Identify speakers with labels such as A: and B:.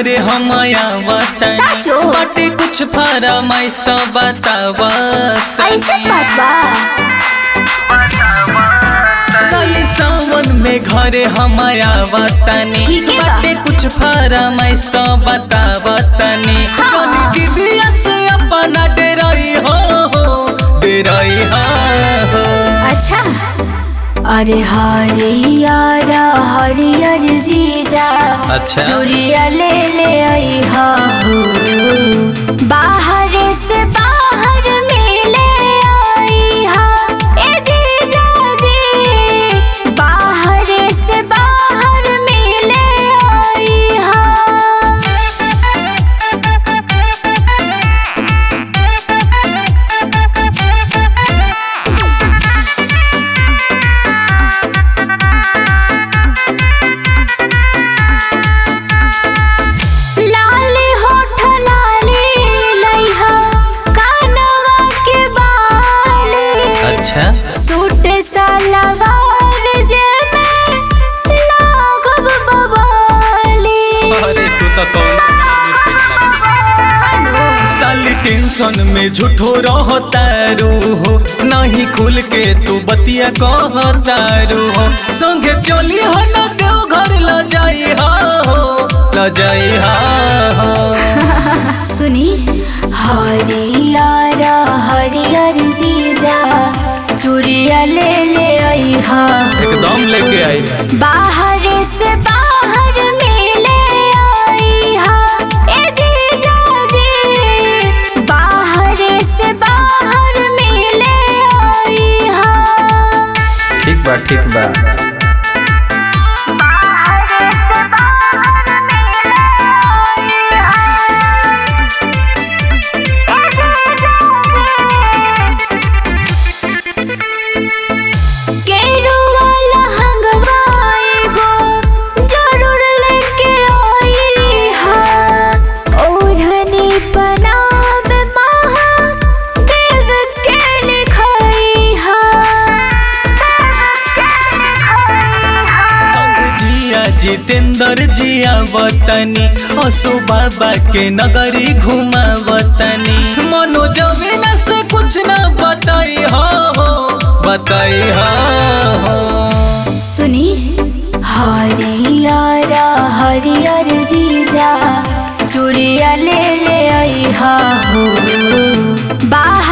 A: घरे हम आवतनी
B: साचो?
A: बाटे कुछ फरमाइश तो बतावा
B: ऐसे बात बा
A: साली सावन में घरे हम आवतनी
B: ठीके बा।
A: बाटे कुछ फरमाइश तो बतावा तनी
B: हाँ।
A: जनी दीदिया से अपना डेराई हो डेराई हो
B: अच्छा अरे हरियर हरियर जीजा
A: अच्छा।
B: चूड़िया ले ले आई हो बाहर से बाहर मिले आई हा ए जीजा जी बाहर से बाहर मिले आई हा लाली होठ लाली लइहा कानवा के बाली
A: अच्छा
B: सूट सलवार जे में लागब बबाली
A: अरे तू तो कौन
B: हेलो
A: साली टेंशन में झूठो रहतारू हो नहीं खुल के तू बतिया कहतारू हो संगे चली हो न देव घर ल जाई हो ल जाई हो
B: सुनी हरियर हरियर जीजा चूड़िया ले ले आई हा
A: एकदम लेके आई
B: बाहर से बाहर मिले आई हा ए जीजा जी बाहर से बाहर मिले आई हा
A: ठीक बा ठीक बा
B: बाहर से बाहर मिले आई हा ए जीजा जी केरुआ लहंगवा एगो जरूर लेके आई हा ओढ़नी पनाम महा देव के लिखाई हा
A: संग जिया जितेंद्र जिया वतनी असु बाबा के नगरी घुमा वतनी मनोज बिना से कुछ ना बताई हो बताई हो
B: सुनी हरियर हरियर जीजा चूड़िया ले ले आई हा हो बाहर